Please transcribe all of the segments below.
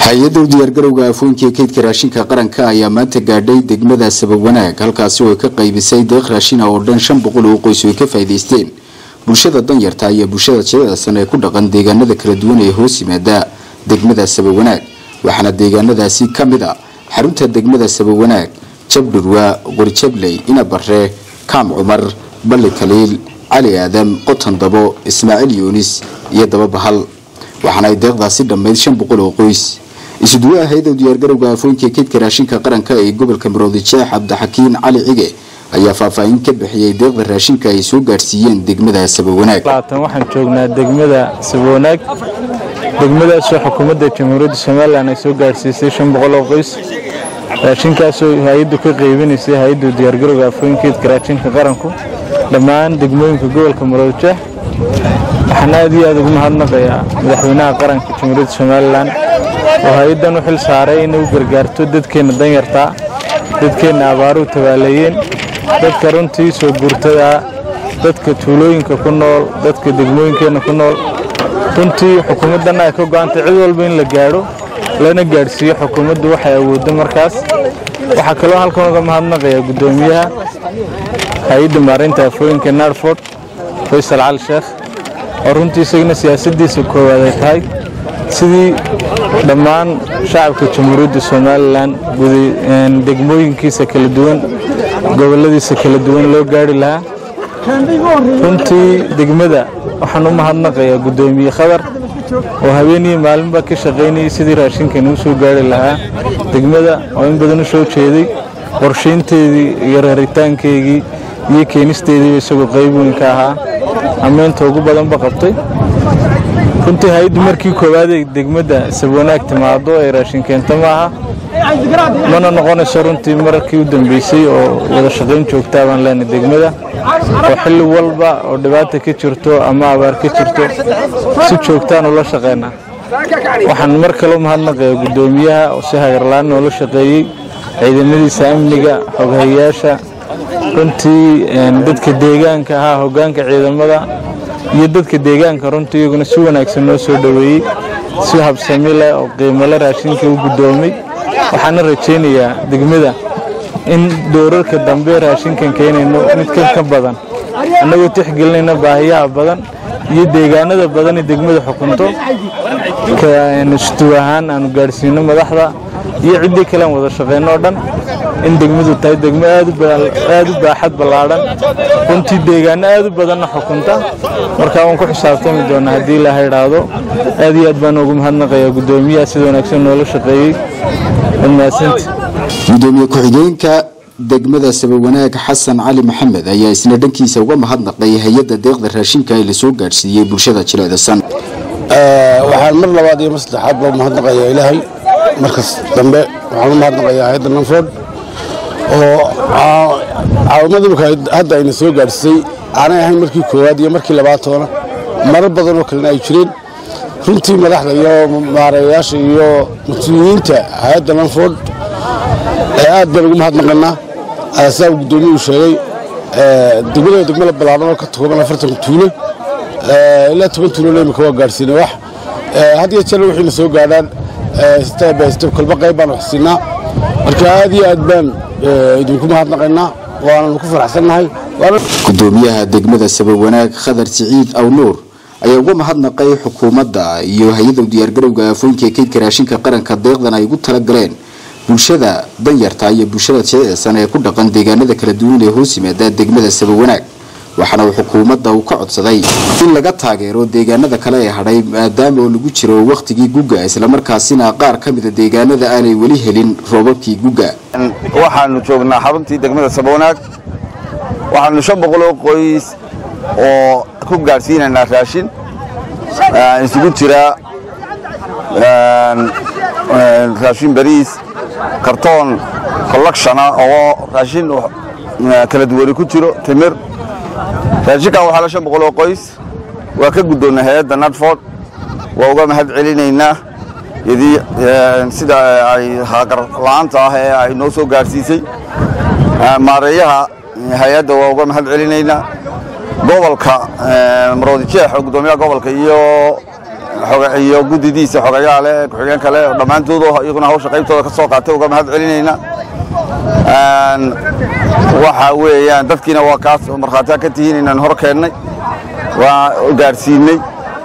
hay-adda u diyaargarowga afooyinka kaydka raashinka qaranka ayaa maanta gaadhay degmada sabab wanaag halkaasi oo ay ka qaybisay deeq raashina oo dhan shan boqol oo qoys oo ay ka faa'iidaysteen bulshada danyarta iyo bulshada jilicsan ee ku dhaqan deegaanada kala duwan ee hoos yimaada degmada sabab wanaag waxaana deegaanadaasi ka mid a xarunta degmada sabab wanaag jabdhurwa qorjabley inabare kaam cumar balli kaliil cali aadam qoton dabo ismaaciil yuunis iyo daba bahal waxaana ay deeqdaasi dhammayd shan boqol oo qoys isuduwaha hay-ada diyaargarowga afooyinka kaydka raashinka qaranka ee gobolka maroodi jeex cabdixakiin cali cige ayaa faahfaahin ka bixiyey deeqda raashinka ay soo gaadhsiiyeen degmada sabawanaag waxaan joognaa degmada sabawanaag degmadaasoo xukuumadda jamhuuriyadda somalilan ay soo gaadhsiisay shan boqol oo qoys raashinkaasoo hay-addu ka qaybinaysay hay-adda diyaargarowga afooyinka kaydka raashinka qaranku dhammaan degmooyinka gobolka maroodi jeex waxaan aad iyo aad ugu mahadnaqayaa madaxweynaha qaranka jamhuuriyadda somalilan oo hay-addan u xil saaray inay u gargaarto dadkeenna danyartaa dadkeenna abaaruhu tabaaleeyeen dadka runtii soo guurtada dadka tuulooyinka ku nool dadka degmooyinkeenna ku nool runtii xukuumaddanna ay ka go'antay cid walba in la gaadho lana gaadhsiiyo xukuumaddu waxay awooddo markaas waxaa kaloo halkan uga mahadnaqayaa guddoomiyaha hay-adda maareynta afooyinka narford faysal cali sheekh oo runtii isagana siyaasaddiisa koowaad ay tahay sidii dhammaan shacabka jamhuuriyadda somalilan degmooyinkiisa kala duwan gobolladiisa kala duwan loo gaari lahaa runtii degmada waxaan u mahadnaqayaa guddoomiye khadar oo habeeniyo maalinba ka shaqaynayay sidii raashinkan uu soo gaari lahaa degmada oo in badan u soo jeeday qorshaynteedii iyo raritaankeygii iyo keenisteediiba isagoo qayb weyn ka ahaa ammeynta ugu badanba qabtay runtii hay-addu markii koowaad ee degmadda sabwanaag timaado ay raashin keento maaha mana noqonayso runtii markii u dambeysay oo wada shaqayn joogtaa baan leenahay degmada oo xilli walba oo dhibaata ka jirto ama abaar ka jirto si joogtaan ula shaqaynaa waxaan mar kale u mahadnaqayaa guddoomiyaha oo si hagarlaan noola shaqeeyey ciidamadiisa amniga xoghayayaasha runtii dadka deegaanka ahaa hoggaanka ciidamada iyo dadka deegaanka runtii iyaguna si wanaagsan noo soo dhoweeyey si habsami leh oo qiimole raashinka u guddoomay waxaana rajaynayaa degmada in doorarka dambe raashinkan keenayno mid kan ka badan annagoo tixgelinayna baahiyaha badan iyo deegaanada badan ee degmada xukunto istuw ahaan aanu gaadhsiino madaxda iyo ciddii kalean wada shaqeyno oo dhan in degmadu tahay degmo aad u baaxad ballaadhan runtii deegaano aad u badanna xukunta markaa waan ku xisaabtami doonaa haddii ilaaha idhaahdo aad iyo aad baan ugu mahadnaqayaa guddoomiyaha sida wanaagsan noola shaqeeyey wadmaadsanta gudoomiye ku-xigeenka degmada sabawanaag xasan cali maxamed ayaa isna dhankiisa uga mahadnaqay hay-adda deeqda raashinka ee lasoo gaadhsiiyey bulshada jilicdasan waxaan mar labaad iyo mar saddexaad baa mahadnaqayaa ilaahay markas dambe waxaan u mahadnaqayaa hay-adda nanford oo caawimada imika hadda ayna soo gaadhsisay aanay ahayn markii koowaad iyo markii labaatoona marar badan oo kalena ay jireen runtii madaxda iyo maareeyayaasha iyo mas-uuliyiinta hay-adda nanford aad baan ugu mahadnaqaynaa saa uu guddoomiyuhu sheegay degmada degmada ballaaran oo ka kooban afartan tuulo ilaa toban tuulona imika waa gaadhsiinay wax had iyo jeer wixiina soo gaadhaan step by step kolba qayb baan wax siinaa marka aad iyo aad baan idinku mahadnaqaynaa waananu ku faraxsannahay gudoomiyaha degmada sabab wanaag khadar siciid awnuur ayaa uga mahadnaqay xukuumadda iyo hay-adda diyaargarowga afooyinka kaydka raashinka qaranka deeqdan ay ugu talagaleen bulshada danyarta iyo bulshada jilicsan ee ku dhaqan deegaanada kala duwan ee hoos yimaada degmada sabab wanaag waxaana uu xukuumadda uu ka codsaday in laga taageero deegaanada kale ee hadhay maadaama oo lagu jiro wakhtigii guga islamarkaasina qaar ka mida deegaanada aanay weli helin roobabkii guga waxaanu joognaa xaruntii degmada sabawanaag waxaanu shan boqoloo qoys oo ku gaadhsiinaynaa raashin isugu jira raashin bariis kartoon collectiona oo raashin kala duwani ku jiro timir raashinkan waxaa la shan boqol oo qoys waa ka guddoonnay hay-adda nadford waa uga mahad celinaynaa yadii sida ay haagar la'aanta ah ee ay noo soo gaadhsiisay maareeyaha hay-adda waa uga mahad celinaynaa gobolka maroodi jeex oo guddoomiyaha gobolka iyo iyo guddidiisa xogayaale ku-xigeen kale dhammaantood iyaguna hawsha qaybtooda ka soo qaatay uga mahad celinaynaa waxa weeyaan dadkiina waa kaas markhaatiyaa ka tihiin inaan hor keennay waa gaadhsiinay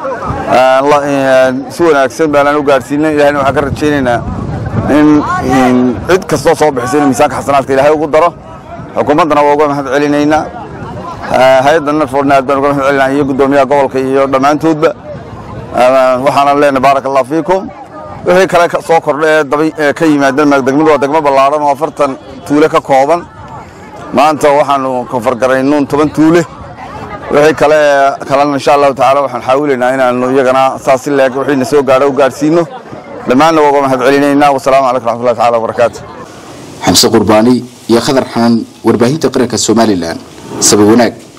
si wanaagsan baanaan u gaadhsiinay ilahayna waxaan ka rajaynaynaa in cid kastoo soo bixisa inuu miisaanka xasanaadka ilaahay ugu daro xukuumaddana waa uga mahad celinaynaa hay-adda narfordna aad baan uga mahad celinaa iyo guddoomiyaha gobolka iyo dhammaantoodba waxaana leenahay baaraka allah fiikum wixii kale soo kordha ee ka yimaadeen degmadu waa degmo ballaadhan oo afartan tuule ka kooban maanta waxaanu kafargaraynuun toban tuule wixii kale kalena insha allahu tacaala waxaan xaawilaynaa inaanu iyagana saas si leeg wixiina soo gaadho u gaadhsiino dhammaanna waa uga mahad celinaynaa wasalaamu calaykum raxmatullahi tacala wabarakaatu xamse qurbaani iyo khadar xanan warbaahinta qaranka somalilan sabab wanaag